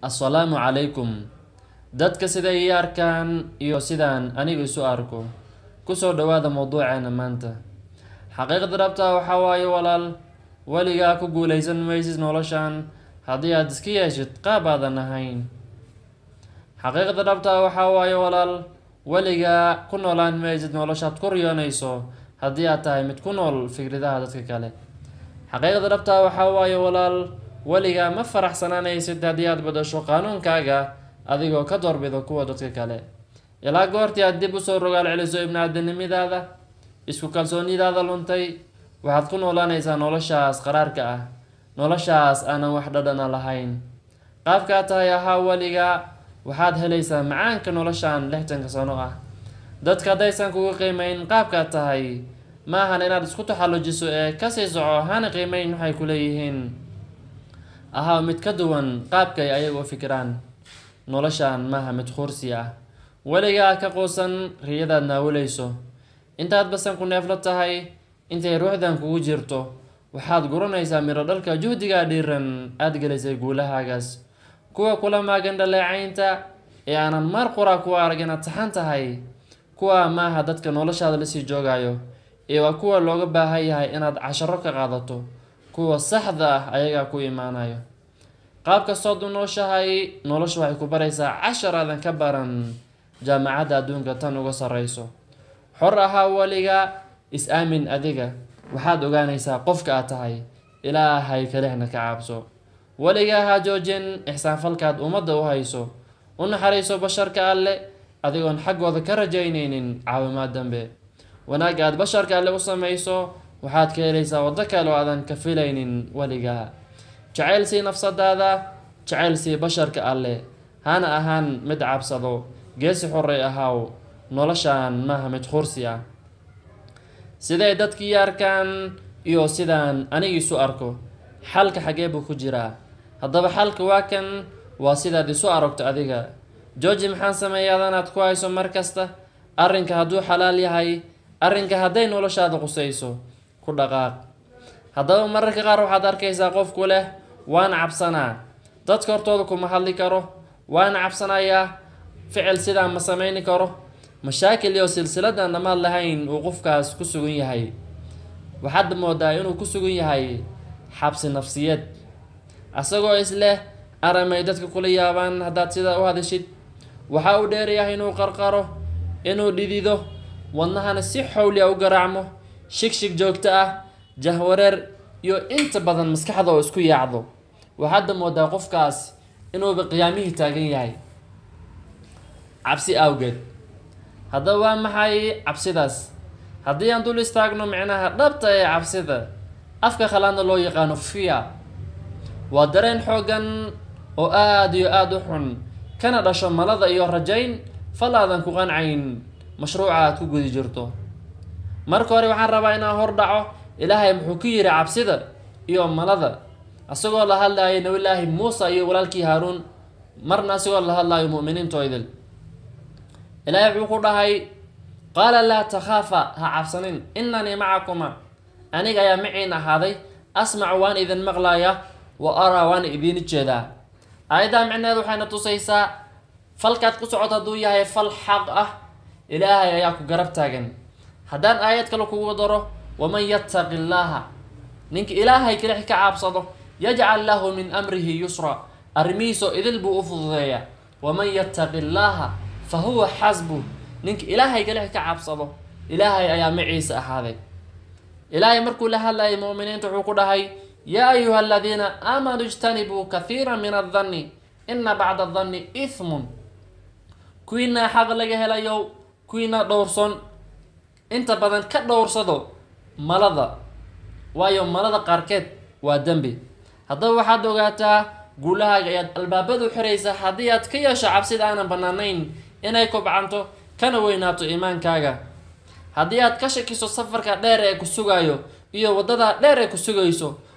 assalaamu calaykum dadka siday ii arkaan iyo sidaan aniga isu arko kusoo dhawaada mawduuceena maanta xaqiiqda dhabta waxaa waaye walaal weligaa ku guuleysan maysid noloshan haddii aad iska yeeshid qaab aadan ahayn xaqiiqda dhabta waxaa waaye walaal weligaa ku noolaan maysid noloshaad ku riyoonayso haddii aad tahay mid ku nool fikradaha dadka kale xaqiiqda dhabta waxaa waaye walaal weligaa ma faraxsanaanaysid haddii aad badasho qaanuunkaaga adigoo ka doorbido kuwa dadka kale ilaa goortii aad dib usoo rogaal celiso ibni-aadanimadaada isku kalsoonidaada luntay waxaad ku noolaanaysaa noloshaas qaraarka ah noloshaas aanan wax dhadhana lahayn qaabkaa tahay ahaa weligaa waxaad helaysaa macaanka noloshan lixtanka sano ah dadka haddaysan kugu qiimeyn qaabkaad tahay ma ahan inaad isku taxallujiso ee kasii soco hana qiimeyn waxay ku leeyihiin ahaa mid ka duwan qaabkay ayaga u fikiraan noloshan maaha mid khursi ah weligaa ka quusan riyadaad naawilayso intaad basan ku neefla tahay intay ruuxdan kugu jirto waxaad guranaysaa miro dhalka juhdigaa dhiiran aada gelisay guulahaagaas kuwa kula maagan dhaleecaynta ee aanan mar qura ku arag inaad saxan tahay kuwa maaha dadka noloshaada lasii joogayo ee waa kuwa looga baahan yahay inaad casharo ka qaadato kuwa saxda ah ayagaa ku imaanayo qaab kastood u nooshahay nolosha waxay ku baraysaa cashar aadan ka baran jaamacadda adduunka tan uga sarreyso xor ahaa weliga is-aamin adiga waxaad ogaanaysaa qofka aad tahay ilaahay kalexna ka caabso weligaa ha joojin ixsaanfalkaad ummadda u hayso u naxariiso basharka alle adigoon xaggooda ka rajaynaynin caawimaad dambe wanaag aad basharka alle u samayso waxaad ka helaysaa waddo kale oo aadan ka filaynin weligaa jacayl sii nafsadaada jacayl sii basharka alle hana ahaan mid cabsado geesi xorey ahaaw noloshan maaha mid khursi ah siday dadkii arkaan iyo sidaan anigiisu arko xalka xagee buu ku jiraa haddaba xalka waa kan waa sidaad isu aragto adiga georgi maxaan sameeya adanaad ku hayso mar kasta arrinka hadduu xalaal yahay arrinka hadday noloshaada qusayso ku dhaqaaq haddaba mararka qaar waxaad arkaysaa qofku leh waana cabsanaa dadka hortooda kuma hadli karo waana cabsanayaa ficil sidaa ma sameyni karo mashaakil iyo silsiladan dhammaad lahayn uu qofkaas ku sugan yahay waxaad moodaa inuu ku sugan yahay xabsi nafsiyeed asagoo isleh aramay dadka kula yaabaan haddaad sidaa u hadashid waxa uu dheeryahay inuu qarqaro inuu dhidido wadnahana si xowliya u garaacmo shigshig joogto ah jahwareer iyo inta badan maskaxda oo isku yaacdo waxaadda moodaa qofkaas inuuba qiyaamihii taagan yahay cabsi awgeed haddaba waa maxay cabsidaas haddii aan dul istaagno micnaha dhabta ee cabsida afka khalaadna loo yaqaano fia waa dareen xooggan oo aada iyo aada u xun kana dhasho malada iyo rajayn fal aadan ku qancayn mashruuca aad ku gudi jirto marka hore waxaan rabaa inaan hor dhaco ilaahay muxuu ku yidhi cabsida iyo malada isagoo la hadlayo nabilaahi muusa iyo walaalkii haaruun marna isagoo la hadlayo mu'miniintoydil ilaahay wuxuu ku dhahay qaala laa takhaafa ha cabsanin inanii macakuma aniga ayaa maciin ahaaday asmacu waan idin maqlaya wa araa waan idiin jeedaa aayaddaa micneed waxayna tusaysaa falkaad ku socoto hadduu yahay fal xaq ah ilaahay ayaa ku garab taagan haddaan aayad kale kugu daro waman yattaqi llaaha ninka ilaahay kelix ka caabsado yajcal lahu min amrihi yusra arrimihiisoo idil buu u fududeeyaa waman yattaqi llaaha fa huwa xasbu ninka ilaahay kelix ka cabsado ilaahay ayaa maciisa ahaaday ilaahay markuu la hadlayay mu'miniinta wuxuu ku dhahay yaa ayuha aladiina aamanuu ijtanibuu kahiira min addanni ina bacda adanni ihmun kuwiinaa xaq laga helayo kuwiinaa dhowrson inta badan ka dhowrsado malada waayo malada qaarkeed waa dembi haddaba waxaad ogaataa guulahaaga ayaad albaabadu xiraysaa haddii aad ka yeesho cabsida aanan bannaanayn inay kobcanto kana weynaato iimaankaaga haddii aad ka shakiso safarka dheer ee ku sugaayo iyo waddada dheer ee ku sugayso